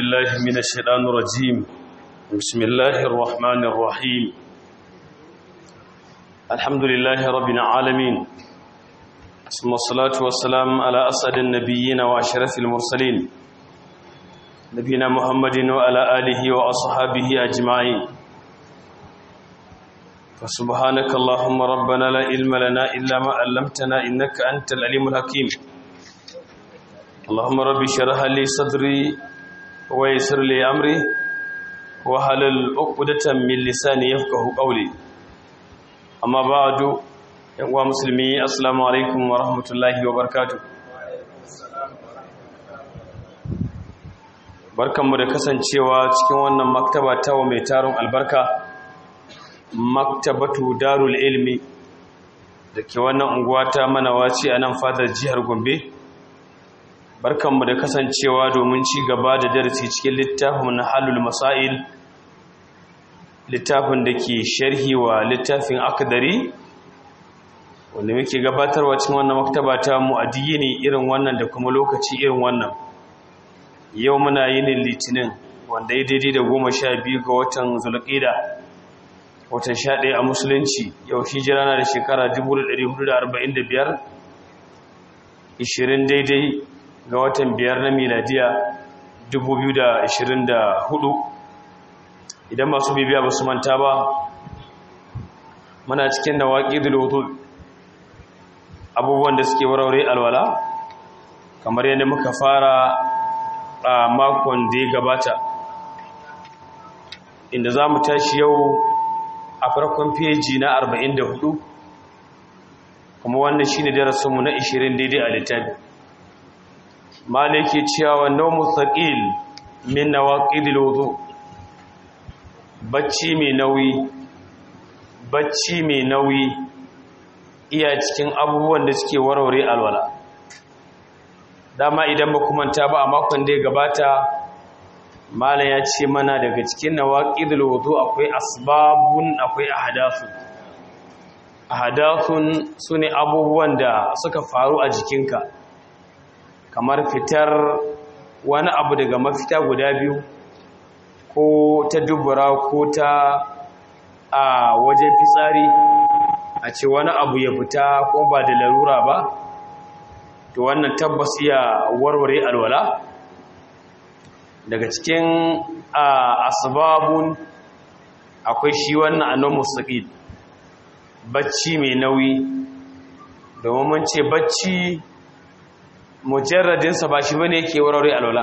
بالله من الشيطان الرجيم بسم الله الرحمن الرحيم الحمد لله رب العالمين ثم الصلاة والسلام على أسعد النبيين وأشرف المرسلين نبينا محمد وعلى آله وأصحابه أجمعين فسبحانك اللهم ربنا لا علم لنا إلا ما علمتنا إنك أنت العليم الحكيم اللهم رب اشرح لي صدري ويسر لي امري وحلل عقدة من لساني يفقهوا قولي اما بعد يا مسلمي السلام عليكم ورحمة الله وبركاته barkanmu da kasancewa cikin wannan maktaba ta wa mai taron albarka maktabatu darul ilmi da ke wannan unguwa ta manawaci a nan fadar jihar gombe barkanmu da kasancewa domin ci gaba da darasi cikin littafin na halul masail littafin da ke sharhi wa littafin akadari wanda muke gabatarwa cikin wannan maktaba ta mu'adiyyi ne irin wannan da kuma lokaci irin wannan yau muna yin litinin wanda ya daidai da goma sha biyu ga watan zulƙida watan sha ɗaya a musulunci yau hijira na da shekara 1445 20 daidai ga watan biyar na miladiya 2024 idan masu bibiya ba su manta ba muna cikin da waƙi wudu abubuwan da suke warware alwala kamar yadda muka fara a makon da ya gabata inda za mu tashi yau a farkon feji na 44 kuma wannan shi ne darasinmu na 20 daidai a littafi maliki cewa wannan mustaqil min nawaqidil wudu bacci mai nauyi bacci mai nauyi iya cikin abubuwan da suke warware alwala dama idan ba manta ba a makon da ya gabata malam ya ce mana daga cikin nawaqidil wudu akwai asbabun akwai ahdasu ahdathun sune abubuwan da suka faru a jikinka kamar fitar wani abu daga mafita guda biyu ko ta dubura ko ta a wajen fitsari a ce wani abu ya fita ko ba da larura ba to wannan tabbas iya warware alwala daga cikin asbabun akwai shi wannan annon musaƙid bacci mai nauyi domin mun ce bacci mujarradinsa ba shi bane yake warware alwala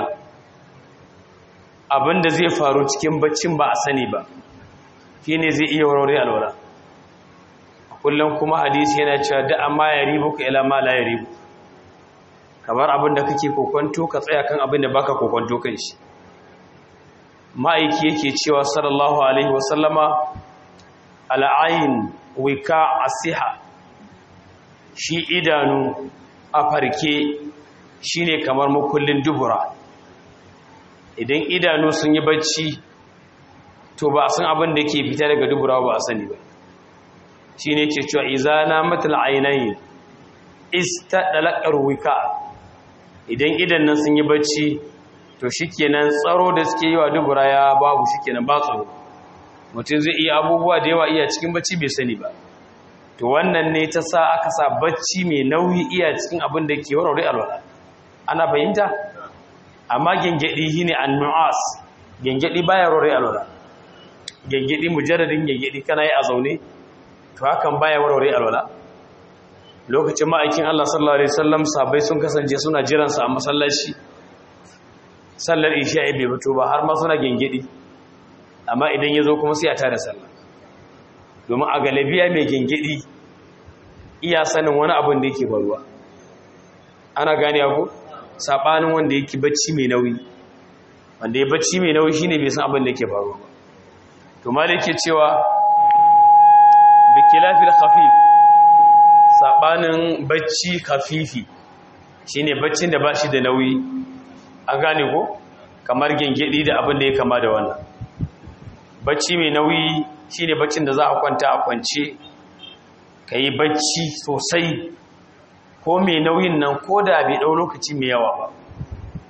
abinda zai faru cikin baccin ba a sani ba shine zai iya warware alwala kullum kuma hadisi yana cewa da amma ya ribu ka ila ma la ya ribu kamar abinda kake kokonto ka tsaya kan abinda baka kokonto kan shi ma'aiki yake cewa sallallahu alaihi wasallama al'ain wika asiha shi idanu a farke shi ne kamar makullin dubura idan idanu sun yi bacci to ba a san abin da ke fita daga dubura ba a sani ba shi ne ke cewa izana matal ainihin ista ɗalaƙar wika idan idan nan sun yi bacci to shi kenan tsaro da suke yi wa dubura ya babu shi kenan ba tsaro mutum zai iya abubuwa da yawa iya cikin bacci bai sani ba to wannan ne ta sa aka sa bacci mai nauyi iya cikin abin da ke warware alwala ana fahimta amma gengedi shine annu'as gengedi baya warware alwala gengedi mujarradin gengedi kana yi a zaune to hakan baya warware alwala lokacin ma'aikin Allah sallallahu alaihi wasallam sahabbai sun kasance suna jiran sa a masallaci sallar isha'i bai fito ba har ma suna gengedi amma idan ya zo kuma sai a tada sallah domin a galabiya mai gengedi iya sanin wani abin da yake faruwa ana gane ku sabanin wanda yake bacci mai nauyi wanda ya bacci mai nauyi shine bai san abin da yake faruwa ba to malik ke cewa bi khilafil khafif sabanin bacci khafifi shine baccin da bashi da nauyi an gane ko kamar gengedi da abin da ya kama da wannan bacci mai nauyi shine baccin da za a kwanta a kwance ka yi bacci sosai ko mai nauyin nan ko da bai ɗau lokaci mai yawa ba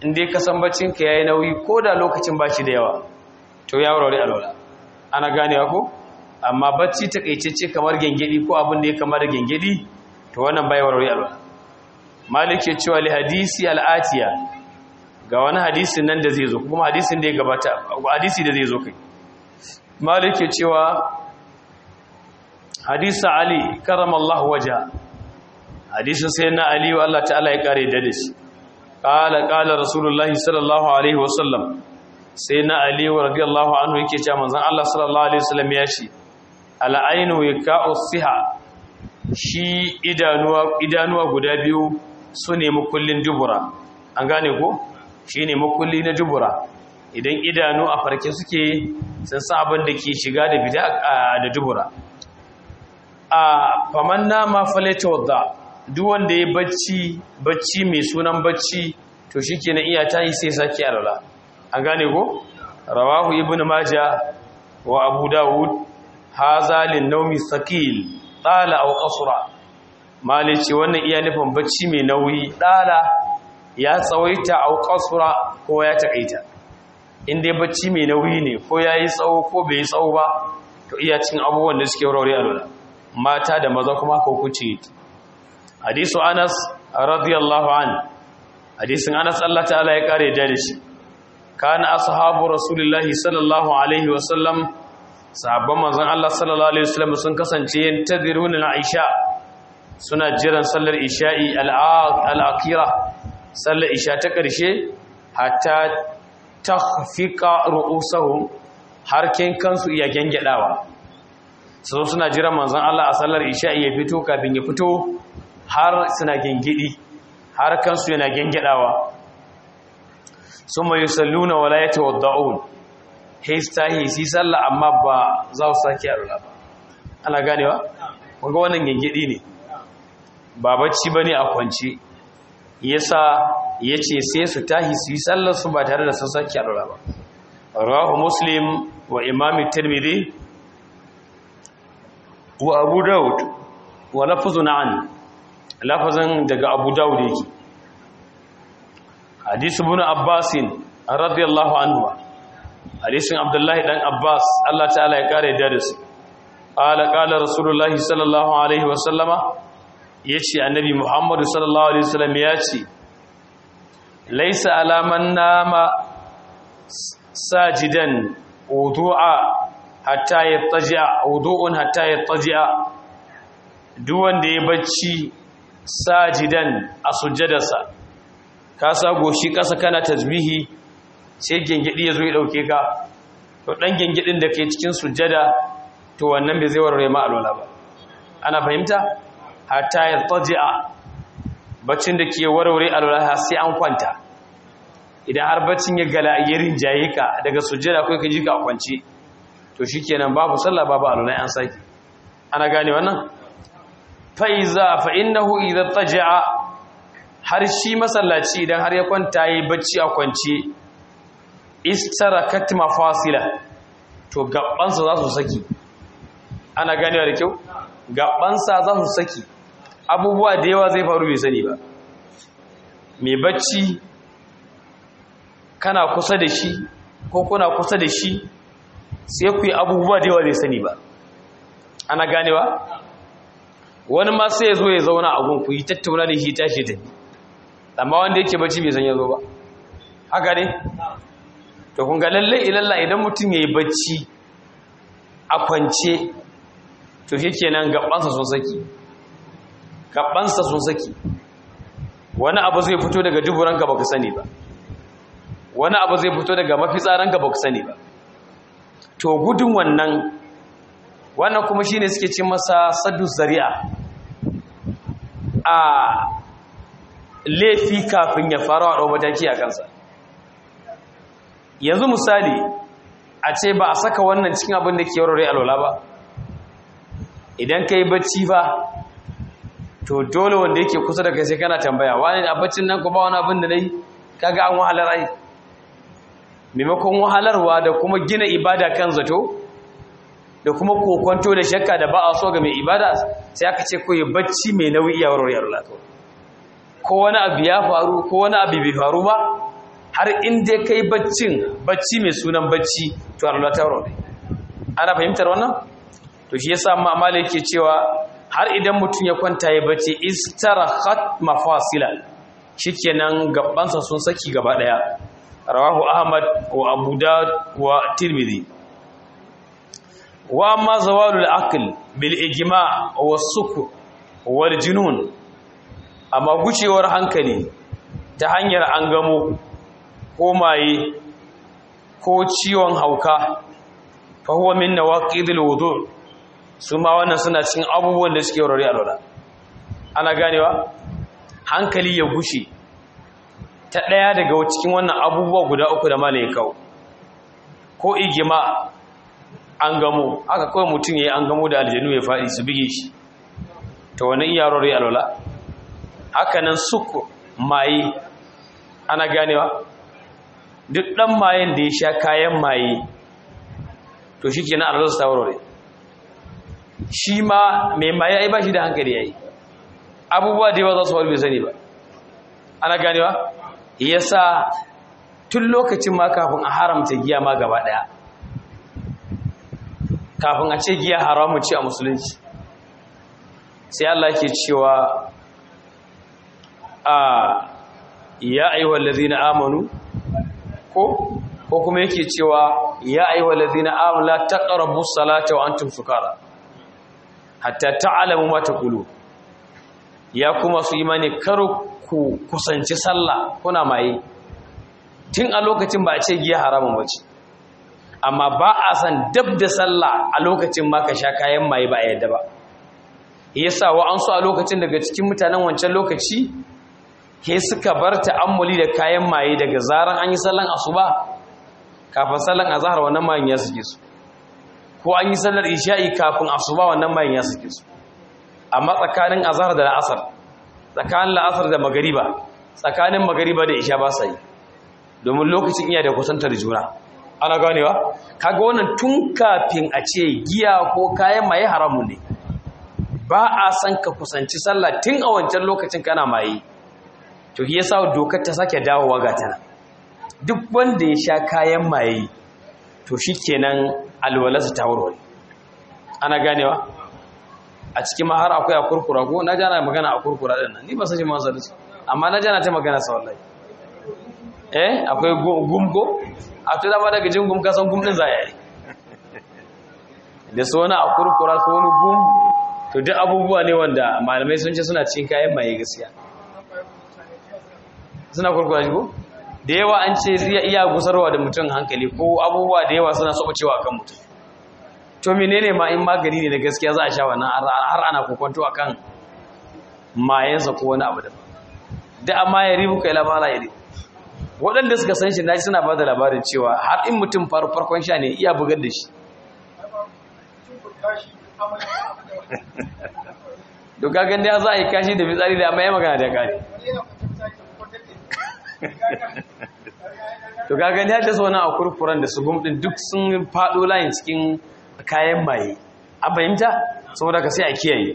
in dai ka san baccinka ya yi nauyi ko da lokacin ba shi da yawa to ya warware alwala ana ganewa ko amma bacci takaitacce kamar gengedi ko abin da ya kama da gengedi to wannan bai warware alwala malik ya cewa li hadisi al'atiya ga wani hadisin nan da zai zo kuma hadisin da ya gabata hadisi da zai zo kai malik ya cewa hadisa ali karamallahu waja hadisin sai na ali wa Allah ta'ala ya kare da shi qala qala rasulullahi sallallahu alaihi wasallam sai na ali wa radiyallahu anhu yake cewa manzon Allah sallallahu alaihi wasallam ya ce al'ainu yaka'u siha shi idanuwa idanuwa guda biyu su ne makullin dubura an gane ko shi ne makulli na dubura idan idanu a farke suke sun san abin da ke shiga da bida da dubura a faman nama falata wadda duk wanda ya bacci bacci mai sunan bacci to shi ke na iya tayi sai sake alala an gane ko rawahu ibn maja wa abu dawud haza lin naumi sakil tsala au qasra malice wannan iya nufin bacci mai nauyi ɗala ya tsawaita au kasura ko ya takaita inda bacci mai nauyi ne ko ya yi tsawo ko bai yi tsawo ba to iya cin abubuwan da suke wurare alwala mata da maza kuma ko kuce hadisu anas radiyallahu an hadisin anas Allah ta'ala ya kare da shi kana ashabu rasulullahi sallallahu alaihi wasallam sahabban manzon Allah sallallahu alaihi wasallam sun kasance yantaziruna aisha suna jiran sallar isha'i al'akira sallar isha ta ƙarshe hatta ta fiƙa ru'usahun harkin kansu iya gyangyaɗawa su suna jiran manzan Allah a sallar isha'i ya fito kafin ya fito har suna gyangyaɗi har kansu yana gyangyaɗawa sun mai salluna wala ya tawadda'un haista hisi sallah amma ba za su sake a ba ana ganewa? wanga wannan gyangyaɗi ne ba bacci bane a kwance yasa yace sai su tahi su yi sallar su ba tare da sun saki alwala ba rawahu muslim wa imam tirmidhi wa abu daud wa lafzun an lafazan daga abu daud yake hadisi ibn abbas radiyallahu anhu hadisin abdullahi dan abbas Allah ta'ala ya kare da su qala qala rasulullahi sallallahu alaihi wa sallama ya ce annabi muhammadu sallallahu alaihi wasallam ya ce laisa alaman nama sajidan wudu'a hatta yattaji'a wudu'un hatta yattaji'a duk wanda ya bacci sajidan a sujjadarsa ka sa goshi kasa kana tasbihi sai gengedi ya zo ya dauke ka to dan gengedin da ke cikin sujjada to wannan bai zai warware ma alwala ba ana fahimta hatta ya taji'a baccin da ke warware alwala sai an kwanta idan har baccin ya gala ya rinjaye ka daga sujjada kai ka ji ka kwance to shikenan babu sallah babu alwala an saki ana gane wannan fa iza fa innahu idza taji'a har shi masallaci idan har ya kwanta yi bacci a kwance istarakat mafasila to gabansa za su saki ana ganewa da kyau gabansa za su saki abubuwa da yawa zai faru bai sani ba mai bacci kana kusa da shi ko kuna kusa da shi sai ku yi abubuwa da yawa zai sani ba ana ganewa wani ma sai ya zo ya zauna a gunku yi tattauna da shi tashi da ni amma wanda yake bacci bai san ya zo ba haka ne to kun ga lalle ilalla idan mutum ya yi bacci a kwance to shi kenan gabansa sun saki gabansa sun saki wani abu zai fito daga duburanka baka sani ba wani abu zai fito daga mafitsaranka baka sani ba to gudun wannan wannan kuma shine suke ce masa saddu zari'a a laifi kafin ya fara wa mataki a kansa yanzu misali a ce ba a saka wannan cikin abin da ke warware alwala ba idan ka yi bacci ba to dole wanda yake kusa da kai sai kana tambaya wani a baccin nan ko ba wani abin da na yi kaga an wahalar ai maimakon wahalarwa da kuma gina ibada kan zato da kuma kokonto da shakka da ba a so ga mai ibada sai aka ce koyi bacci mai nauyi iya warware alwala ko wani abu ya faru ko wani abu bai faru ba har in dai kai baccin bacci mai sunan bacci to Allah ta rore ana fahimtar wannan to shi yasa amma amala yake cewa har idan mutum ya kwanta ya bacci istarahat mafasila shikenan gabansa sun saki gaba daya rawahu ahmad wa abu dawud wa tirmidhi wa amma zawalul aql bil ijma' wa sukr wal junun amma gucewar hankali ta hanyar an gamo ko maye ko ciwon hauka fa huwa min nawaqidil wudu su ma wannan suna cikin abubuwan da suke warware alwala ana ganewa hankali ya gushe ta daya daga cikin wannan abubuwa guda uku da malai kawo ko igima an gamo aka kawai mutum yayi an gamo da aljanu ya faɗi su bige shi to wannan iya warware alwala haka nan suku maye ana ganewa duk ɗan mayen da ya sha kayan maye to shi ke na arzar ta warware shi ma mai maye ai ba shi da hankali ya yi abubuwa da yawa za su bai sani ba ana ganewa ya sa tun lokacin ma kafin a haramta giya ma gaba ɗaya kafin a ce giya haramun ce a musulunci sai Allah ke cewa a ya ayyuhal ladina amanu ko ko kuma yake cewa ya ayyuhal ladina amanu la taqrabu salata wa antum sukara hatta ta'lamu ma taqulu ya kuma su imani kar ku kusanci sallah kuna maye tun a lokacin ba a ce giya haramun bace amma ba a san dab da sallah a lokacin ma ka sha kayan maye ba a yadda ba yasa wa an so a lokacin daga cikin mutanen wancan lokaci ke suka bar ta'ammuli da kayan maye daga zaran an yi sallan asuba kafin sallan azhar wannan mayin ya suke su ko an yi sallar isha'i kafin asuba wannan mayin ya suke su amma tsakanin azhar da la'asar tsakanin la'asar da magariba tsakanin magariba da isha ba sa yi domin lokacin iya da kusantar juna ana ganewa kaga wannan tun kafin a ce giya ko kayan maye haramun ne ba a san ka kusanci sallah tun a wancan lokacin kana maye to shi yasa dokar ta sake dawowa ga tana duk wanda ya sha kayan maye to shikenan alwalarsa ta warware ana ganewa a cikin mahar akwai a kurkura ko na jana magana a kurkura din nan ni ba san shi ma san amma na jana ta magana sa wallahi eh akwai gumgo a to dama daga jin gum ka san gum din za yi da so wani a kurkura so wani gum to duk abubuwa ne wanda malamai sun ce suna cikin kayan maye gaskiya suna kurkura shi ko da yawa an ce zai iya gusarwa da mutum hankali ko abubuwa da yawa suna saba cewa kan mutum to menene ma in magani ne da gaskiya za a sha wannan har ana kokonto akan mayansa ko wani abu da da amma ya ribu kai labara ya ribu waɗanda suka san shi na suna ba da labarin cewa har in mutum farkon sha ne iya bugar da shi doka ganda ya za a yi kashi da fitsari da amma ya magana da kare to ga gani hadda sauna a kurkuran da su gumdin duk sun fado layin cikin kayan maye an fahimta saboda ka sai a kiyaye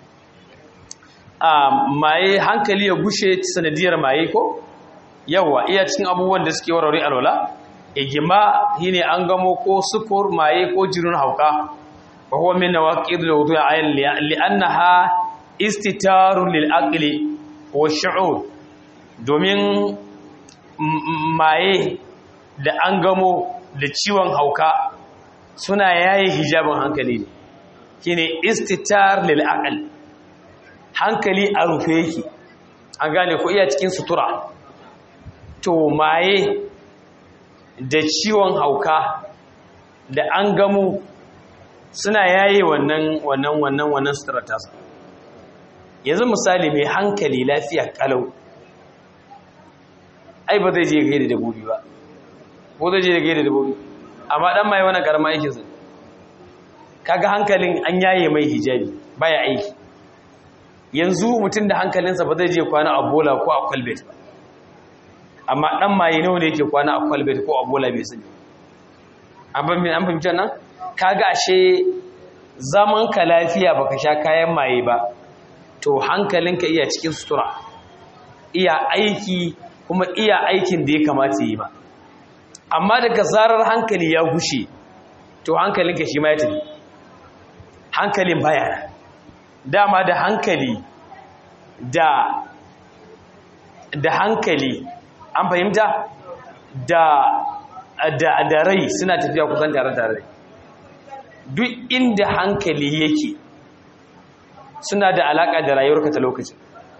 a maye hankali ya gushe sanadiyar maye ko yawa iya cikin abubuwan da suke warware alwala igima shine an gamo ko sukur maye ko jirin hauka wa huwa min nawaqid al-wudu' ayn li'annaha istitarun lil aqli wa shu'ur domin maye da an gamo da ciwon hauka suna yayi hijabin hankali ne shine istitar lil aql hankali a rufe yake an gane ko iya cikin sutura to maye da ciwon hauka da an gamo suna yayi wannan wannan wannan wannan sutura tasa yanzu misali mai hankali lafiya kalau ai ba zai je gaida dabbobi ba ko zai je gaida dabbobi amma dan mai wannan karama yake zai kaga hankalin an yaye mai hijabi baya aiki yanzu mutum da hankalinsa ba zai je kwana a bola ko a kwalbet ba amma dan maye nawa ne yake kwana a kwalbet ko a bola bai sani an fahimci nan kaga ashe zaman ka lafiya baka sha kayan maye ba to hankalinka iya cikin sutura iya aiki kuma iya aikin da ya kamata yi ba amma daga zarar hankali ya gushe to hankalinka shi ma ya tafi hankalin bayana dama da hankali da da hankali an fahimta da da da rai suna tafiya kusan tare tare duk inda hankali yake suna da alaka da rayuwarka ta lokacin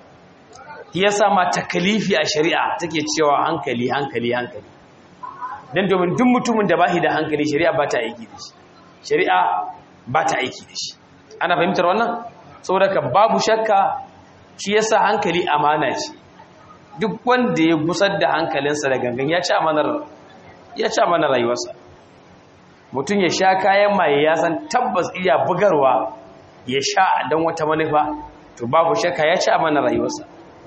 yasa ma takalifi a shari'a take cewa hankali hankali hankali dan domin duk mutumin da bashi da hankali shari'a ba ta aiki da shi shari'a ba ta aiki da shi ana fahimtar wannan saboda ka babu shakka shi yasa hankali amana ce duk wanda ya gusar da hankalinsa da gangan ya ci amanar ya ci amanar rayuwarsa mutum ya sha kayan maye ya san tabbas iya bugarwa ya sha don wata manufa to babu shakka ya ci amanar rayuwarsa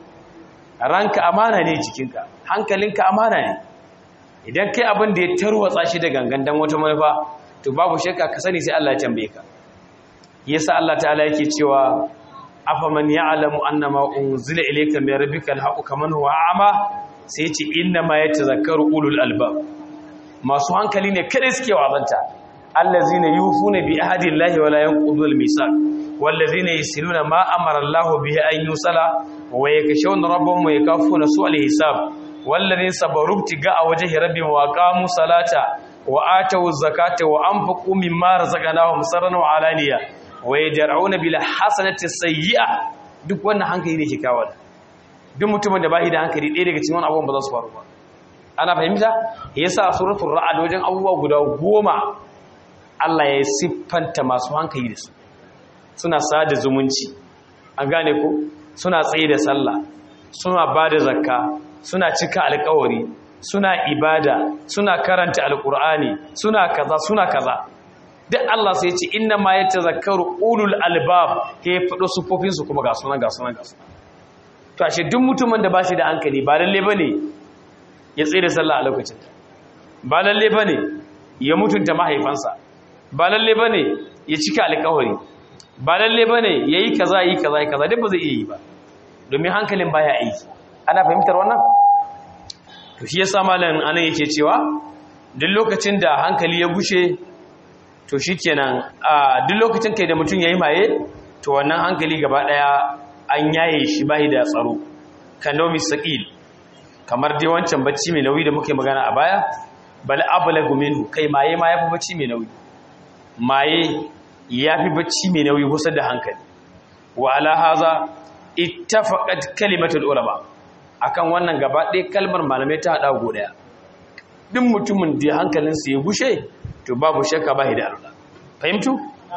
ranka amana ne jikinka hankalinka amana ne idan kai abin da ya tarwatsa shi da gangan don wata manufa to babu shakka ka sani sai Allah ya tambaye ka yasa Allah ta'ala yake cewa afaman ya'lamu annama unzila ilayka min rabbika alhaqu kaman huwa a'ma sai yace inna ma yatazakkaru ulul albab masu hankali ne kada suke wazanta allazina yufuna bi ahdi llahi wala yanqudul misaq wallazina yasiluna ma amara Allahu bihi an yusala wa yakshawna rabbahum wa yakafuna su'al hisab wallazina sabaru tigaa wajhi rabbihim wa aqamu salata wa atu zakata wa anfaqu mimma razaqnahum sirran wa alaniya wa yadra'una bil hasanati sayyi'a duk wannan hankali ne ke kawo duk mutumin da bai da hankali ɗaya daga cikin wannan abubuwan ba za su faru ba ana fahimta yasa suratul ra'd wajen abubuwa guda goma Allah ya siffanta masu hankali da su suna sada zumunci an gane ko suna tsaye da sallah suna bada zakka suna cika alƙawari suna ibada suna karanta alƙur'ani suna kaza suna kaza duk Allah sai ya ce inna ma yatazakkaru ulul albab ke fado sufofin su kuma ga sunan ga sunan ga sunan to ashe duk mutumin da bashi da hankali ba lalle bane ya tsere sallah a lokacin ba lalle bane ya mutunta mahaifansa ba lalle bane ya cika alƙawari ba lalle bane yayi kaza yi kaza yi kaza duk ba zai iya yi ba domin hankalin baya aiki ana fahimtar wannan to shi yasa malam anan yake cewa duk lokacin da hankali ya gushe to shi kenan a duk lokacin kai da mutum ya yi maye to wannan hankali gaba daya an yaye shi bahi da tsaro kanomi saƙil kamar dai wancan bacci mai nauyi da muke magana a baya bal ablagu minhu kai maye ma yafi bacci mai nauyi maye yafi bacci mai nauyi kusa da hankali wa ala haza ittafaqat kalimatul ulama akan wannan gaba ɗaya kalmar malamai ta hada go daya duk mutumin da hankalinsa ya gushe to babu shakka ba da Allah fahimtu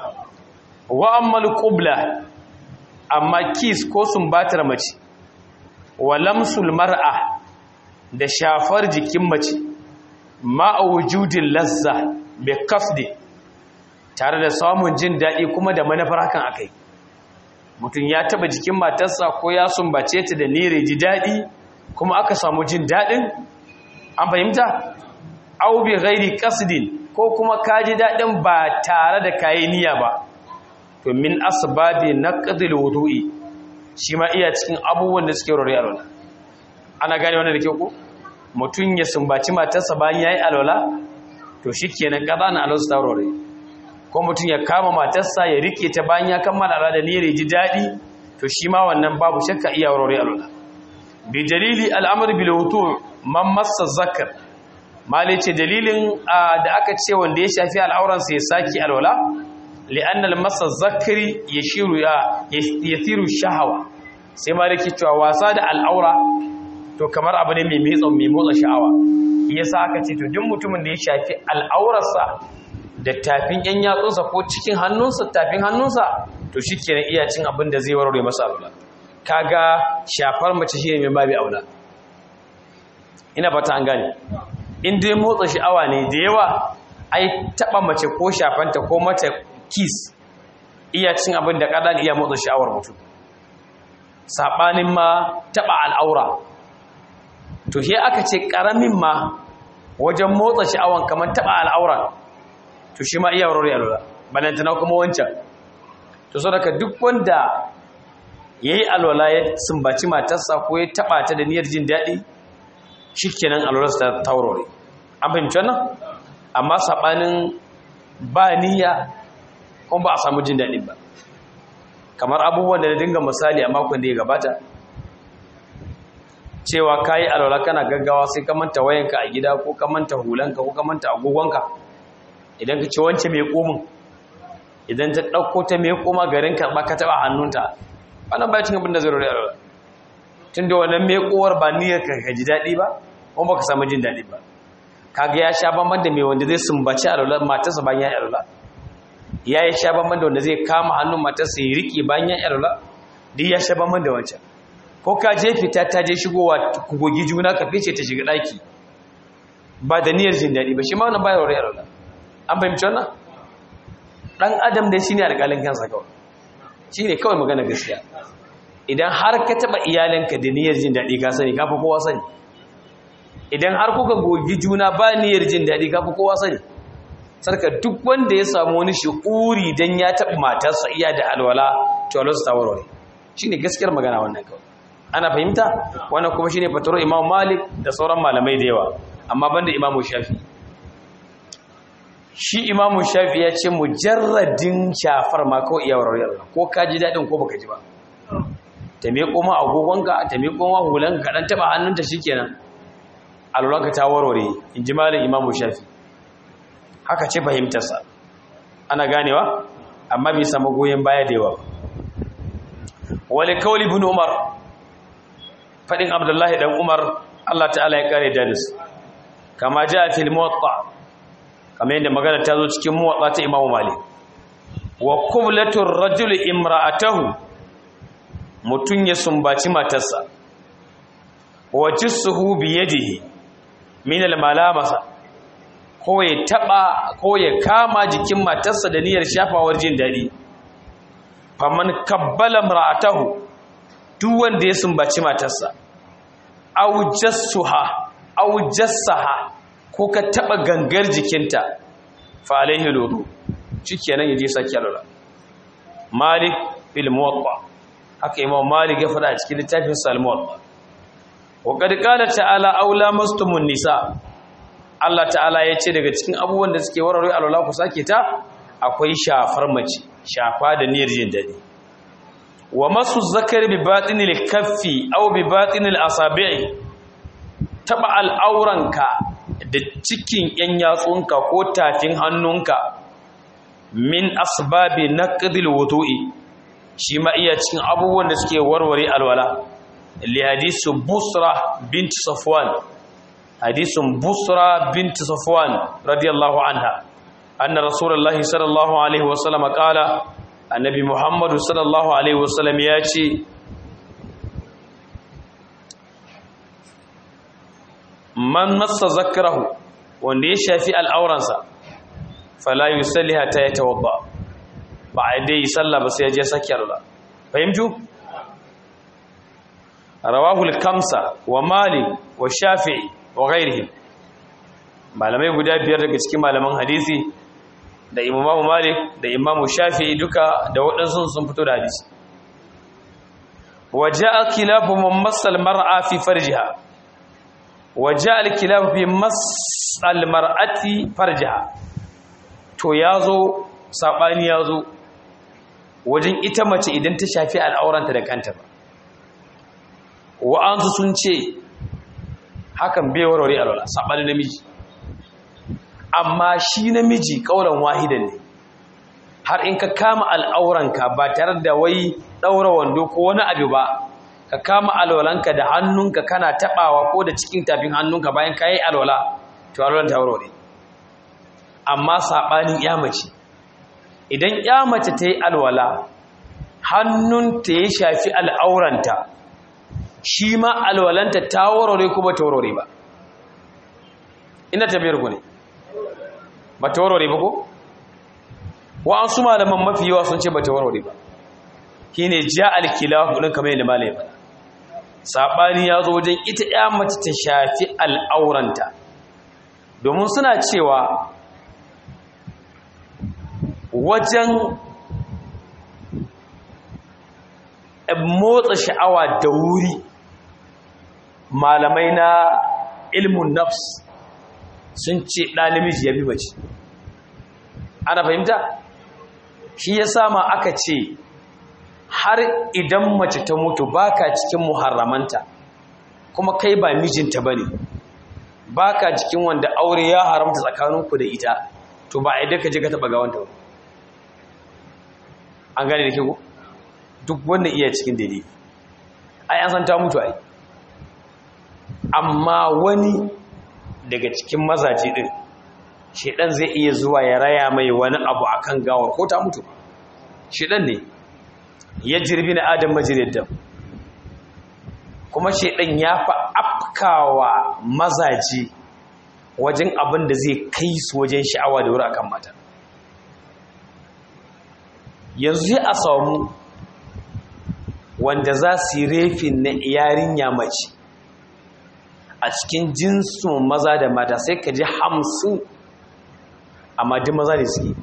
wa ammal qubla amma kis ko sumbatar mace wa lamsul mar'a da shafar jikin mace ma wujudin lazza bi qasdi tare da samun jin dadi kuma da manufar hakan akai mutum ya taba jikin matarsa ko ya sumbace ta da nire ji dadi kuma aka samu jin dadin an fahimta au bi ghairi qasdin ko kuma ka ji daɗin ba tare da kayi niyya ba to min asbabi naqdil wudu'i shi ma iya cikin abubuwan da suke rore alwala ana gane wannan da ke ku mutum ya sumbaci matarsa bayan yayi alwala to shikenan kaza na alwala ta rore ko mutum ya kama matarsa ya rike ta bayan ya kammala alwala da niyyar ji daɗi to shi ma wannan babu shakka iya rore alwala bi dalili al'amr bil wudu' man massa zakar malai ce dalilin da aka ce wanda ya shafi al'auransa ya saki alwala li'annal masa zakari ya shiru ya yathiru shahawa sai malai ke cewa wasa da al'aura to kamar abu ne mai metsa mai motsa sha'awa yasa aka ce to duk mutumin da ya shafi al'aurarsa da tafin yan yatsunsa ko cikin hannunsa tafin hannunsa to shikenan iya cin abin da zai warware masa alwala kaga shafar mace shi ne mai babi aula ina fata an gane in dai motsa sha'awa ne da yawa ai taba mace ko shafanta ko mata kiss iya cin abin da kadan iya motsa sha'awar mutum sabanin ma taba al'aura to he aka ce karamin ma wajen motsa sha'awan kamar taba al'aura to shi ma iya warware alwala balantana kuma wancan to so daga duk wanda yayi alwala ya sumbaci matarsa ko ya taba ta da niyyar jin daɗi shikenan alwalarsa ta taurore an fahimci wannan amma sabanin ba niyya kuma ba a samu jin daɗin ba kamar abubuwan da na dinga misali a makon da ya gabata cewa ka yi alwala kana gaggawa sai ka manta wayanka a gida ko ka manta hulanka ko ka manta agogonka idan ka ce wance mai komin idan ta ɗauko ta mai koma garin karɓa ka taɓa hannunta wannan ba cin abin da zai rori alwala tun da wannan mai kowar ba niyyar ka ji daɗi ba kuma ba ka samu jin daɗi ba kaga ya sha bamban da mai wanda zai sumbaci alwala matarsa bayan ya yi alwala ya yi sha bamban da wanda zai kama hannun matarsa ya riƙe bayan ya yi alwala duk ya sha bamban da wancan ko ka je fita ta je shigowa ku gogi juna ka fice ta shiga ɗaki ba da niyyar jin daɗi ba shi ma wannan bayar rayar Allah an fahimci wannan ɗan adam dai shine alƙalin kansa kawai shine kawai magana gaskiya idan har ka taɓa iyalinka da niyyar jin daɗi ka sani ka fi kowa sani idan har kuka gogi juna ba niyyar jin daɗi ka fi kowa sani sarka duk wanda ya samu wani shi'uri dan ya taɓa matarsa iya da alwala to Allah ta warware shine gaskiyar magana wannan kawai ana fahimta wannan kuma shine fataro Imam Malik da sauran malamai da yawa amma banda Imam Shafi shi Imam Shafi ya ce mujarradin shafar ma kawai iya warware ko ka ji dadin ko baka ji ba ta me koma agogonka ta me koma hulanka ka dan taba hannunta shikenan alwalanka ta warware inji malam Imam Shafi haka ce fahimtarsa ana ganewa amma bai samu goyen baya da yawa wale kawli ibn umar fadin abdullahi dan umar Allah ta'ala ya kare dadis kama jaa fil muwatta kamar yadda magana ta zo cikin muwatta ta imamu malik wa qublatur rajuli imra'atahu mutun ya sumbaci matarsa wa jissuhu bi yadihi min al malamasa ko ya taba ko ya kama jikin matarsa da niyyar shafawar jin dadi faman kabbala imra'atahu duk wanda ya sumbaci matarsa aw jassuha aw jassaha ko ka taba gangar jikinta fa alaihi ludu shikenan yaje saki alwala malik bil muwatta haka imam malik ya fada a cikin littafin sa al muwatta wa qad qala ta'ala aw lamastumun nisa Allah ta'ala ya ce daga cikin abubuwan da suke warware alwala ku sake ta akwai shafar mace shafa da niyyar jin dadi wa masu zakari bi batinil kaffi aw bi batinil asabi'i taba al'auranka da cikin yan yatsunka ko tafin hannunka min asbabi naqdil wudu'i shi ma iya cikin abubuwan da suke warware alwala li hadisu busra bint safwan hadisun busra bint safwan radiyallahu anha anna rasulullahi sallallahu alaihi wasallam qala annabi muhammadu sallallahu alaihi wasallam ya ce man massa zakarahu wanda ya shafi al'auransa fala yusalli hatta yatawadda ba a dai sallah ba sai ya je saki Allah fahimtu rawahu al-kamsa wa malik wa shafi'i wa ghairihi malamai guda biyar daga cikin malaman hadisi da imamu malik da imamu shafi'i duka da waɗansu sun fito da hadisi waje alkilafu man masal mar'a fi farjiha waje alkilafu fi masal mar'ati farjiha to ya zo saɓani ya zo wajen ita mace idan ta shafi al'auranta da kanta ba wa'ansu sun ce hakan bai warware alwala saɓani namiji amma shi namiji ƙaunar wahidan ne har in ka kama al'auranka ba tare da wai ɗaura wando ko wani abu ba ka kama alwalanka da hannunka kana taɓawa ko da cikin tafin hannunka bayan ka yi alwala to alwalan ta warware amma saɓanin mace idan mace ta yi alwala hannunta ya shafi al'auranta shi ma alwalanta ta warware kuma ta warware ba ina tabiyar ku ne ba ta warware ba ko wa'ansu malaman mafi yawa sun ce ba ta warware ba shi ne ja alkilahu ɗin kamar yadda malaye ba saɓani ya zo wajen ita ya mace ta shafi al'auranta domin suna cewa wajen motsa sha'awa da wuri malamai na ilmun nafs sun ce ɗalimiji ya bi mace ana fahimta shi ya sama aka ce har idan mace ta mutu baka cikin muharramanta kuma kai ba mijinta ba ne baka cikin wanda aure ya haramta tsakaninku da ita to ba a ka je ka taɓa gawanta ba an gane da ke ku duk wanda iya cikin daidai ai an san ta mutu ai amma wani daga cikin mazaje din shedan zai iya zuwa ya raya mai wani abu akan gawar ko ta mutu shedan ne ya jirbi na adam majirid dam kuma shedan ya fa afkawa mazaje wajen abin da zai kai su wajen sha'awa da wuri akan mata yanzu a samu wanda za su yi refin na yarinya mace a cikin jinsin maza da mata sai ka ji hamsin amma duk maza ne suke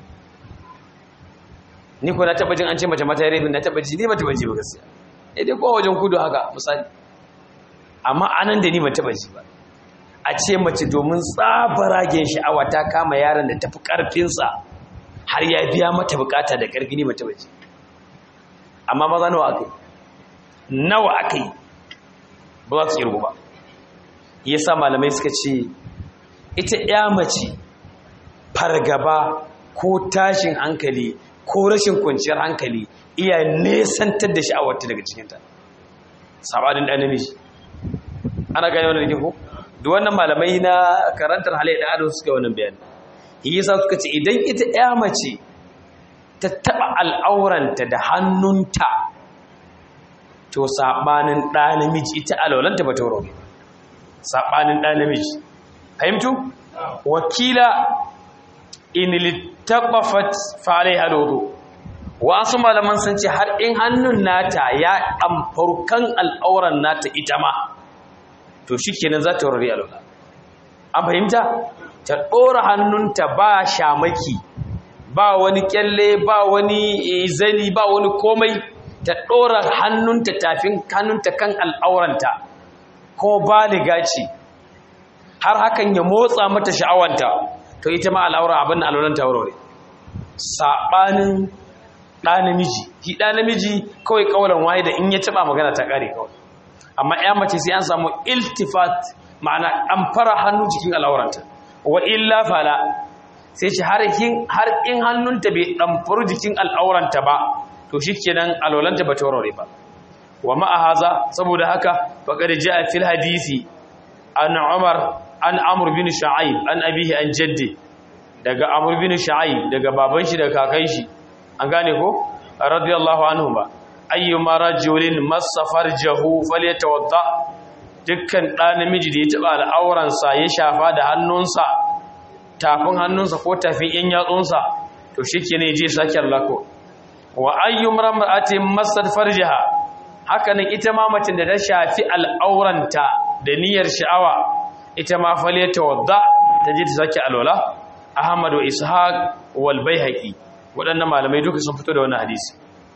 ni ko na taba jin an ce mace mata ya refin na taba ji ni ba taba ji ba gaskiya ne dai kowa wajen kudu haka misali amma anan da ni ba taba ji ba a ce mace domin tsabaragen sha'awa ta kama yaron da tafi karfinsa har ya biya mata bukata da karfi ne mata bace amma maza nawa aka yi nawa aka yi ba za su kirgu ba yasa malamai suka ce ita ya mace fargaba ko tashin hankali ko rashin kwanciyar hankali iya nesantar da sha'awarta daga cikinta sabanin ɗan namiji ana gane wani da ko duk wannan malamai na karantar halayyar da ado suka yi wannan bayani yasa suka ce idan ita ya mace ta taba al'auranta da hannunta to sabanin ɗa namiji ita alwalanta ba ta wuri sabanin ɗa namiji fahimtu wakila in littafafat falai halodo wasu malaman sun ce har in hannun nata ya ɗamfarkan al'auran nata ita ma to shi kenan za ta wurare alwala an fahimta ta ɗora hannunta ba shamaki ba wani kyalle ba wani zani ba wani komai ta ɗora hannunta tafin hannunta kan al'auranta ko baliga ce har hakan ya motsa mata sha'awanta to ita ma al'aura abin da al'auranta wurare saɓanin ɗa namiji shi ɗa namiji kawai kawalan waye da in ya taɓa magana ta ƙare kawai amma ya mace sai an samu iltifat ma'ana an fara hannu jikin al'auranta wa illa fala sai ce har in hannunta bai ɗamfaru jikin al'auranta ba to shi kenan alwalanta ba ta warware ba wa ma'ahaza saboda haka faƙar ji a fil hadisi an umar an amur bin sha'aib an abihi an jaddi daga amur bin sha'aib daga baban shi da kakan shi an gane ko radiyallahu anhu ba ayyuma rajulin masafar jahu falyatawadda dukkan ɗa namiji da ya taɓa al'auransa ya shafa da hannunsa tafin hannunsa ko tafin yan yatsunsa to shi ke ne je sake lako wa ayyum ramra'atin masad farjaha haka nan ita ma mace da ta shafi al'auranta da niyyar sha'awa ita ma fale ta wadda ta je ta sake alwala ahmad wa ishaq wal baihaqi waɗannan malamai duka sun fito da wannan hadisi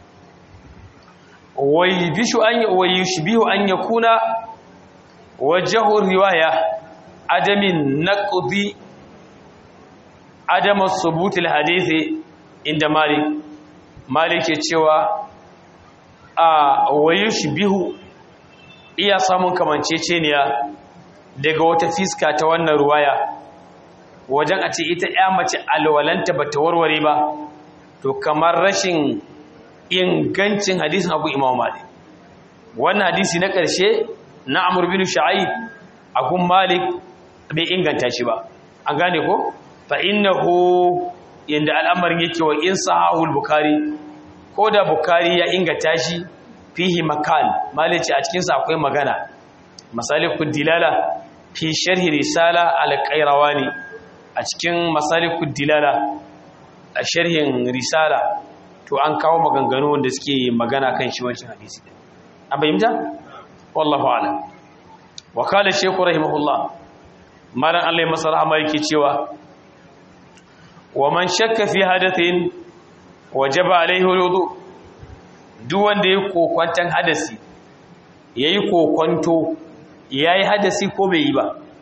wai bishu an wai yushbihu an yakuna wajhu riwaya adamin naqdi adam subut alhadisi inda malik malik ya cewa a wayushbihu iya samun kamanceceniya daga wata fiska ta wannan ruwaya wajen a ce ita ya mace alwalanta bata warware ba to kamar rashin ingancin hadisin abu imam malik wannan hadisi na ƙarshe na amur bin sha'ib akun malik bai inganta shi ba an gane ko fa innahu yanda al'amarin yake wa in sahahul bukhari ko da bukhari ya inganta shi fihi makal malici a cikin sa akwai magana masalikud dilala fi sharhi risala al-qayrawani a cikin masalikud dilala a sharhin risala to an kawo maganganu wanda suke magana kan shi wancan hadisi an bayyana wallahu a'lam wa qala shaykhu rahimahullah malan Allah ya masa rahama yake cewa wa man shakka fi hadathin wajaba alaihi wudu duk wanda yayi kokwantan hadasi yayi kokwanto yayi hadasi ko bai yi ba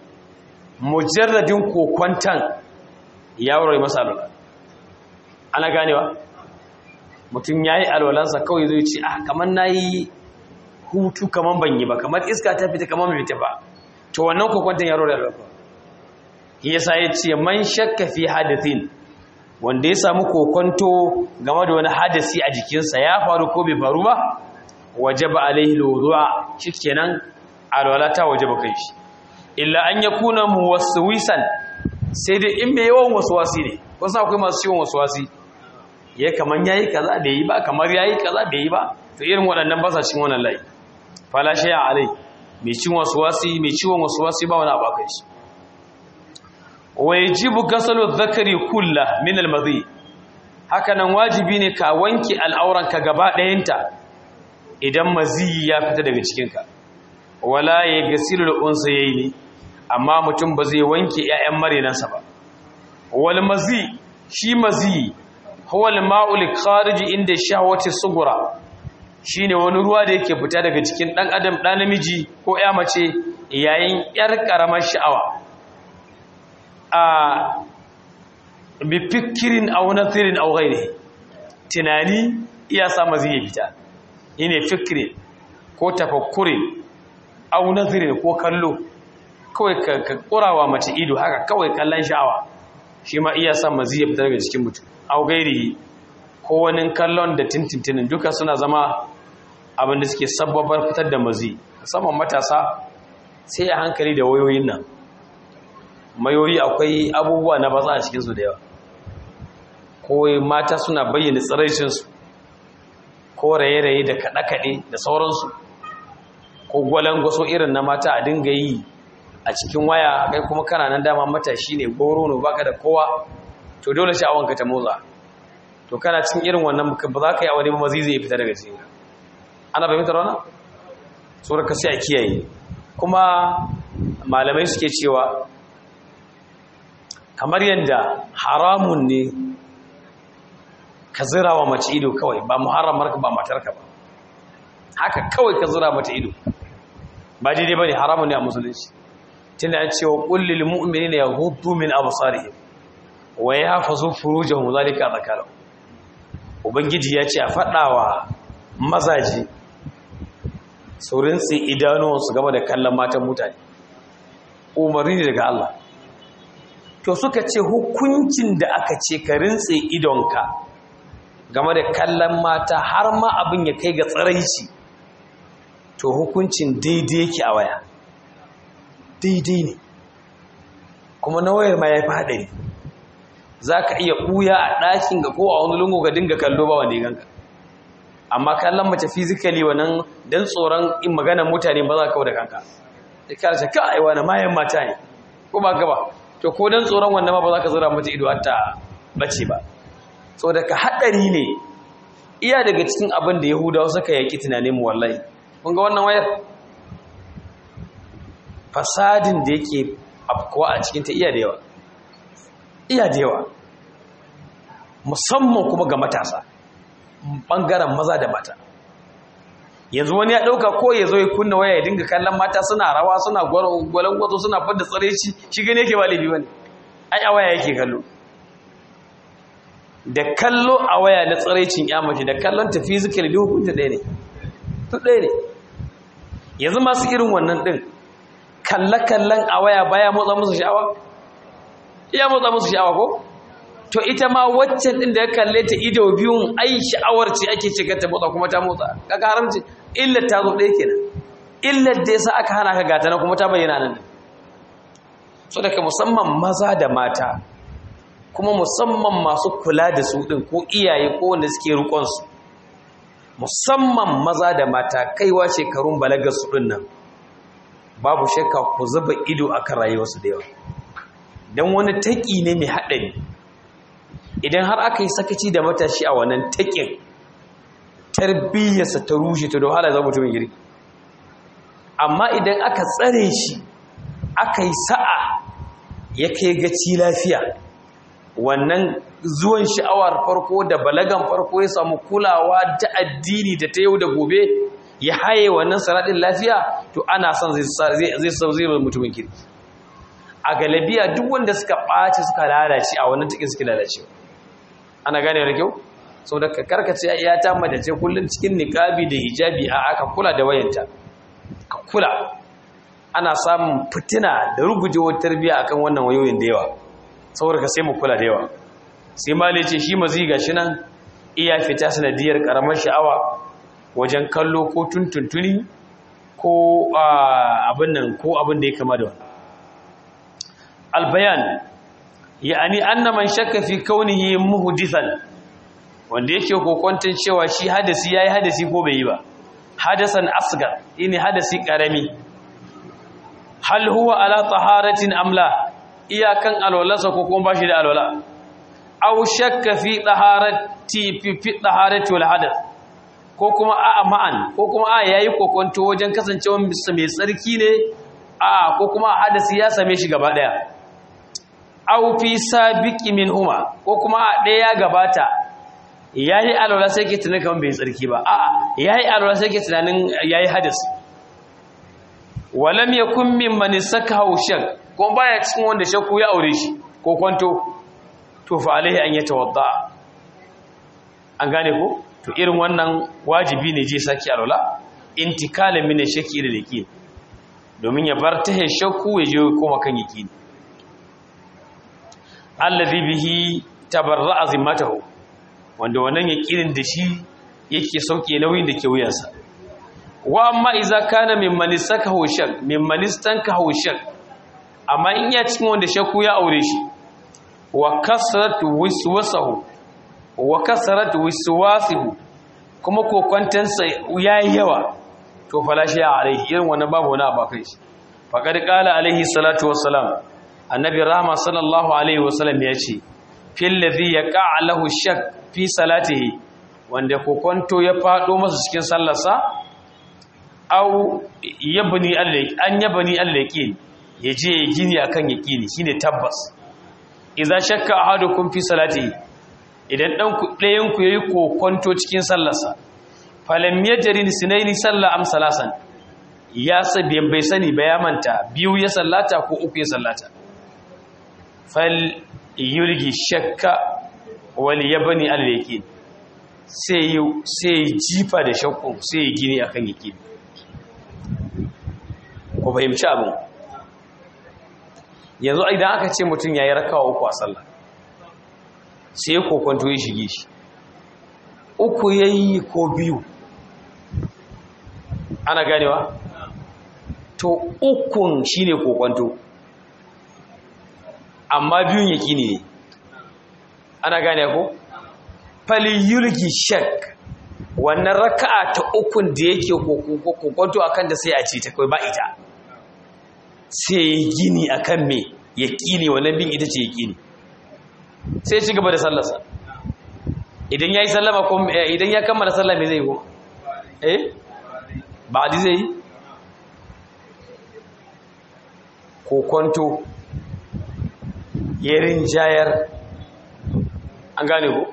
mujarradin kokwantan ya wurare masa alwala ana ganewa mutum ya yi alwalansa kawai zai ce ah kamar na yi hutu kamar ban yi ba kamar iska ta fita kamar mai fita ba to wannan kokwantan ya wurare alwala yasa ya ce man shakka fi hadathin wanda ya samu kokonto game da wani hadasi a jikinsa ya faru ko bai faru ba wajaba alaihi lawdu'a shikenan alwala ta wajaba kai shi illa an yakuna muwaswisan sai dai in mai yawan waswasi ne wasu akwai masu yawan waswasi ya kaman yayi kaza bai yi ba kamar yayi kaza bai yi ba to irin waɗannan ba sa cin wannan layi fala shay'a alai mai cin waswasi mai ciwon waswasi ba wani abu kai shi wa yajibu gasalu dhakari kullah min almadhi hakanan wajibi ne ka wanke al'auranka gaba ɗayanta idan mazi ya fita daga cikinka wala ya gasilu al-unsayaini amma mutum ba zai wanke ƴaƴan marenansa ba wal mazi shi mazi huwa al-ma'ul kharij inda shahwati sugura shine wani ruwa da yake fita daga cikin dan adam dan namiji ko ƴa mace yayin ƴar karamar sha'awa a bifikirin au nathirin au ghairi tunani iya sa mazi ya fita ine fikirin ko tafakkurin au nathirin ko kallo kawai ka kurawa mace ido haka kawai kallon sha'awa shi ma iya sa mazi ya fita daga cikin mutum au gairi ko wani kallon da tintintinin duka suna zama abin da suke sababar fitar da mazi musamman matasa sai a hankali da wayoyin nan mayoyi akwai abubuwa na batsa a cikinsu da yawa ko mata suna bayyana tsiraicinsu ko raye-raye da kaɗe-kaɗe da sauransu ko gwalangwaso irin na mata a dinga yi a cikin waya kai kuma kana nan dama matashi ne goro ne baka da kowa to dole sha'awanka ta motsa to kana cikin irin wannan ba za ka yi aure ba mazi zai fita daga cikin ana fahimtar wannan tsoron ka sai a kiyaye kuma malamai suke cewa kamar yadda haramun ne ka zira wa mace ido kawai ba muharramarka ba matarka ba haka kawai ka zira mata ido ba daidai ba ne haramun ne a musulunci tunda an cewa kullil mu'minina yaghuddu min absarihim wa yahfazu furujahum zalika zakaru ubangiji ya ce a fadawa mazaji su rintsi idanuwansu game da kallon matan mutane umarni ne daga Allah to suka ce hukuncin da aka ce ka rintse idonka game da kallon mata har ma abin ya kai ga tsaraici to hukuncin daidai yake a waya daidai ne kuma na wayar ma ya fi haɗari za ka iya ɓuya a ɗakin ga ko a wani lungu ga dinga kallo ba wanda ya ganka amma kallon mace fizikali wannan don tsoron in maganar mutane ba za ka kawo da kanka da kare shi ka aiwa na mayan mata ne ko ba gaba to ko don tsoron wannan ma ba za ka zura mata ido hatta bace ba so daga haɗari ne iya daga cikin abin da yahudawa suka yaƙi tunanin mu wallahi kun ga wannan wayar fasadin da yake afkuwa a cikin ta iya da yawa iya da yawa musamman kuma ga matasa ɓangaren maza da mata yanzu wani ya ɗauka ko ya zo ya kunna waya ya dinga kallon mata suna rawa suna gwalon gwazo suna fadda tsare shi shi gane yake ba laifi ba ne ai a waya yake kallo da kallo a waya na tsaraicin yamace da kallon ta fizikali da hukunta ɗaya ne to ɗaya ne yanzu masu irin wannan ɗin kalle-kallen a waya baya motsa musu sha'awa iya motsa musu sha'awa ko to ita ma waccan ɗin da ya kalle ta ido biyun ai sha'awar ce ake shiga ta motsa kuma ta motsa kaga haramci illar ta zo ɗaya kenan illar da yasa aka hana ka gata na kuma ta bayyana nan so daga musamman maza da mata kuma musamman masu kula da su ɗin ko iyaye ko wanda suke rukonsu musamman maza da mata kaiwa shekarun balagar su ɗin nan babu shakka ku zuba ido akan rayuwarsu da yawa don wani taƙi ne mai haɗari idan har aka yi sakaci da matashi a wannan taƙin tarbiyyarsa ta rushe ta da wahala za mutumin girki amma idan aka tsare shi aka yi sa'a ya kai gaci lafiya wannan zuwan sha'awar farko da balagan farko ya samu kulawa ta addini da ta yau da gobe ya haye wannan sanadin lafiya to ana son zai zai mutumin kirki a galabiya duk wanda suka ɓaci suka lalace a wannan cikin suke lalace ana gane da kyau sau da karkace ya ta madace kullum cikin niƙabi da hijabi a aka kula da wayanta ka kula ana samun fitina da rugujewar tarbiyya akan wannan wayoyin da yawa saboda ka sai mu kula da yawa sai ma ce shi mazi gashi nan iya fita sanadiyar karamar sha'awa wajen kallo ko tuntuntuni ko abin nan ko abin da ya kama da wani albayan ya'ani anna man shakka fi kaunihi muhdithan wanda yake kokontin cewa shi hadasi yayi hadasi ko bai yi ba hadasan asgar ini hadasi karami hal huwa ala taharatin amla iyakan alwalasa ko kuma bashi da alwala aw shakka fi taharati fi fi taharati wal hadath ko kuma a'a ma'an ko kuma a yayi kokonto wajen kasancewa mai tsarki ne a ko kuma hadasi ya same shi gaba daya aw fi sabiqi minhuma ko kuma a daya ya gabata yayi alwala sai ke tunanin kaman bai tsarki ba a'a yayi alwala sai ke tunanin yayi hadasi walam yakun mimman sakahu shak ko baya cikin wanda shakku ya aure shi ko kwanto to fa alaihi an yatawadda an gane ko to irin wannan wajibi ne je saki alwala intikalan min shakki da yaqin domin ya bar ta shakku ya je koma kan yaqin allazi bihi tabarra'a zimmatahu wanda wannan yaqinin da shi yake sauke nauyin da ke wuyansa wa amma iza kana mimman istakahu shak mimman istankahu shak amma in ya cikin wanda shakku ya aure shi wa kasrat wiswasahu wa kasrat wiswasihu kuma kokwantansa yayi yawa to falashi ya alaihi irin wannan babu wani abakai shi faqad qala alaihi salatu wassalam annabi rahma sallallahu alaihi wasallam ya ce fil ladhi yaqa lahu shak fi salatihi wanda kokwanto ya fado masa cikin sallarsa au yabni allaki an yabni allaki yaje ya gini akan yaqini shine tabbas idza shakka ahadukum fi salatihi idan dan ku dayan ku yayi kokonto cikin sallarsa falam yajrin sinaini salla am salasan ya sabi bai sani ba ya manta biyu ya sallata ko uku ya sallata fal yulgi shakka wal yabni allaki sai sai jifa da shakku sai gini akan yaqini ku fahimci abin yanzu idan aka ce mutum ya yi rakawa uku a sallah sai kokonto ya shige shi uku ya yi ko biyu ana ganewa to ukun shi ne kokonto amma biyun ya ne ana gane ko faliyulgi shak wannan raka'a ta ukun da yake kokonto akan da sai a ce ta kai ba ita sai gini akan me yaqini wannan bin ita ce yaqini sai ci gaba da sallarsa idan yayi sallama ko idan ya kammala sallah me zai yi ko eh ba di zai kokonto yerin jayar an gane ko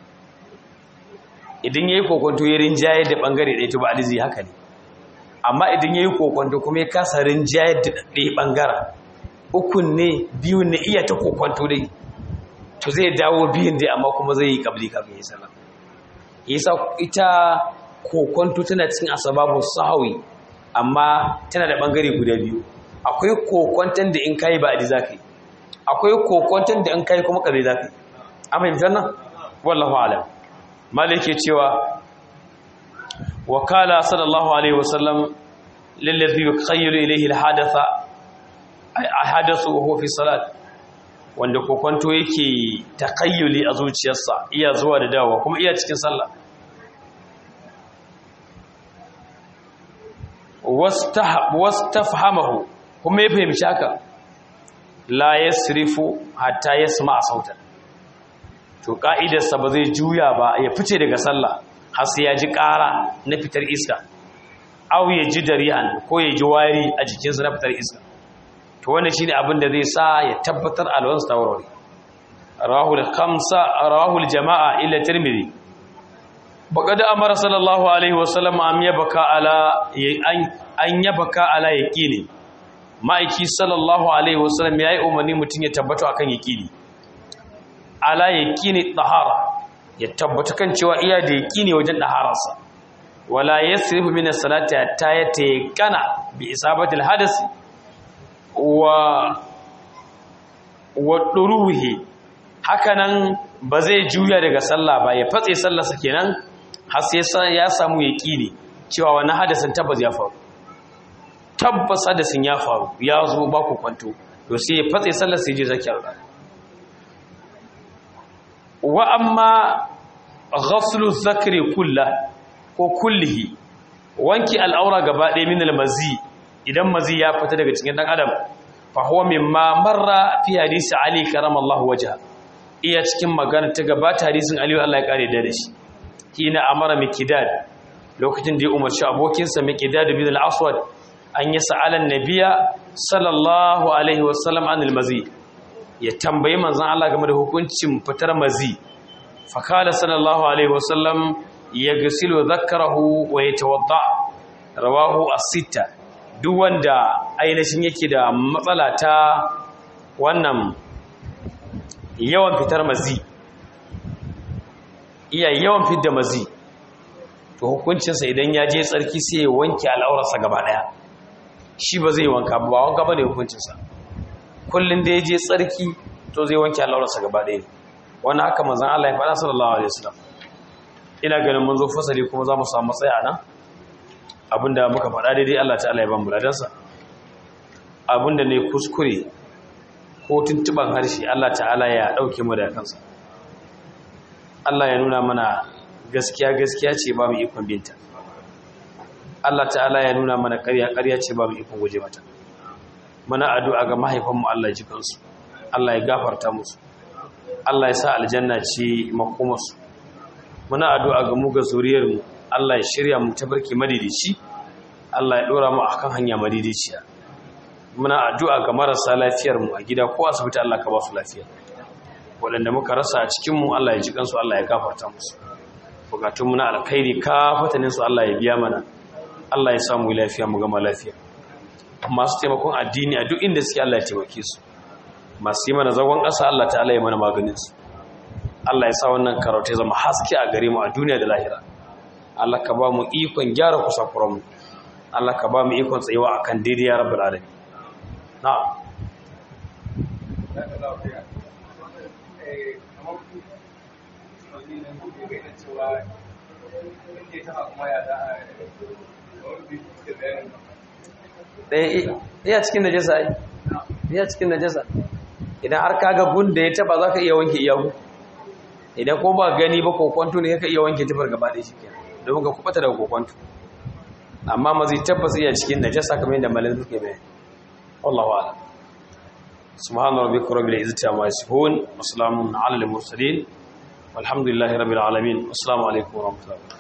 idan ya yi kokonto ya rinjaye da ɓangare ɗaya to ba alizi haka ne amma idan ya yi kokonto kuma ya kasa rinjaye da ɗaya ɓangaren ukun ne biyu ne iya ta kokonto dai to zai dawo biyun dai amma kuma zai yi ƙabli kafin ya sanar yasa ita kokonto tana cikin asababun sahawi amma tana da ɓangare guda biyu akwai kokonton da in kayi ba za ka yi akwai kokonton da in kayi kuma ƙabli za ka yi amma yin nan wallahu alam malike cewa wakala sallallahu alaihi wasallam lillazi yukhayyalu ilayhi alhadatha alhadathu wa huwa fi salat wanda kokonto yake takayyuli a zuciyarsa iya zuwa da dawowa kuma iya cikin sallah wastafhamahu kuma ya fahimci haka la yasrifu hatta yasma sautan to ka'idarsa ba zai juya ba ya fice daga sallah har sai ya ji ƙara na fitar iska aw ya ji darihan ko ya ji wari a jikinsa na fitar iska to wannan shine abin da zai sa ya tabbatar alwansa tawarwari rahul khamsa rahul jama'a illa tirmidhi baqad amara sallallahu alaihi wasallam am yabaka ala an yabaka ala yaqini ma'aiki sallallahu alaihi wasallam ya yi umarni mutum ya tabbata akan yaƙini ala yaƙini ɗahara ya tabbata kan cewa iya da yaƙini wajen ɗahararsa wala ya sirifu mina salata ta ya taƙana bi isabatul hadasi wa wa ɗuruhi hakanan ba zai juya daga sallah ba ya fatse sallarsa kenan har sai ya samu yaƙini cewa wani hadasin tabbas ya faru tabbas hadasin ya faru ya zo ba ku kwanto to sai ya fatse sallar sai je zakiyar da wa amma ghaslu zakri kulla ko kullihi wanki al'aura gaba ɗaya min al-mazi idan mazi ya fita daga cikin dan adam fa huwa mimma marra fi hadisi ali karamallahu wajha iya cikin magana ta gabata hadisin ali Allah ya kare da shi kina amara mikidad lokacin da ya umarci abokinsa mikidad bin al-aswad an yi sa'alan nabiya sallallahu alaihi wasallam anil mazi ya tambayi manzan Allah game da hukuncin fitar mazi fakala sallallahu alaihi wasallam ya gasilu zakarahu wa ya tawadda rawahu as-sita duk wanda ainihin yake da matsala ta wannan yawan fitar mazi iya yawan fitar mazi to hukuncinsa idan ya je tsarki sai ya wanke al'aurarsa gaba daya shi ba zai wanka ba wanka ba ne hukuncinsa kullum da ya je tsarki to zai wanke al'aurarsa gaba daya wani haka manzan Allah ya faɗa sallallahu alaihi wasallam ina ganin mun zo fasali kuma za mu samu matsaya nan abinda muka faɗa daidai Allah ta'ala ya ban mu ladansa abinda ne kuskure ko tuntuban harshe Allah ta'ala ya ɗauke mu da kansa Allah ya nuna mana gaskiya gaskiya ce ba mu ikon binta Allah ta'ala ya nuna mana ƙarya ƙarya ce ba mu ikon guje mata muna addu'a ga mahaifanmu Allah ji kansu Allah ya gafarta musu Allah ya sa aljanna ce makomarsu muna addu'a ga mu ga zuriyarmu Allah ya shirya mu tabarki madidici Allah ya dora mu akan hanya madidiciya muna addu'a ga marasa lafiyar mu a gida ko asibiti Allah ka ba su lafiya waɗanda muka rasa a cikin mu Allah ya ji kansu Allah ya gafarta musu bukatun mu na alkhairi ka fatanin su Allah ya biya mana Allah ya samu lafiya mu gama lafiya masu taimakon addini a duk inda suke Allah ya taimake su masu yi mana zagon ƙasa Allah ta'ala ya mana maganin su Allah ya sa wannan karatu ya zama haske a gare mu a duniya da lahira Allah ka ba mu ikon gyara kusakuran mu Allah ka ba mu ikon tsayuwa akan daidai ya rabbul alamin na'am ɗaya cikin najasa ai ɗaya cikin najasa idan har kaga gun da ya taba za ka iya wanke iyagu idan ko ba gani ba kokwanto ne ka iya wanke tufar gaba da shi ke domin ka kubata daga kokwanto amma mazi tabbas iya cikin najasa kamar yadda malin suke bayan wallahu ala subhanahu rabbika rabbil izzati amma yasifun wa salamun ala al mursalin walhamdulillahi rabbil alamin assalamu alaikum wa rahmatullahi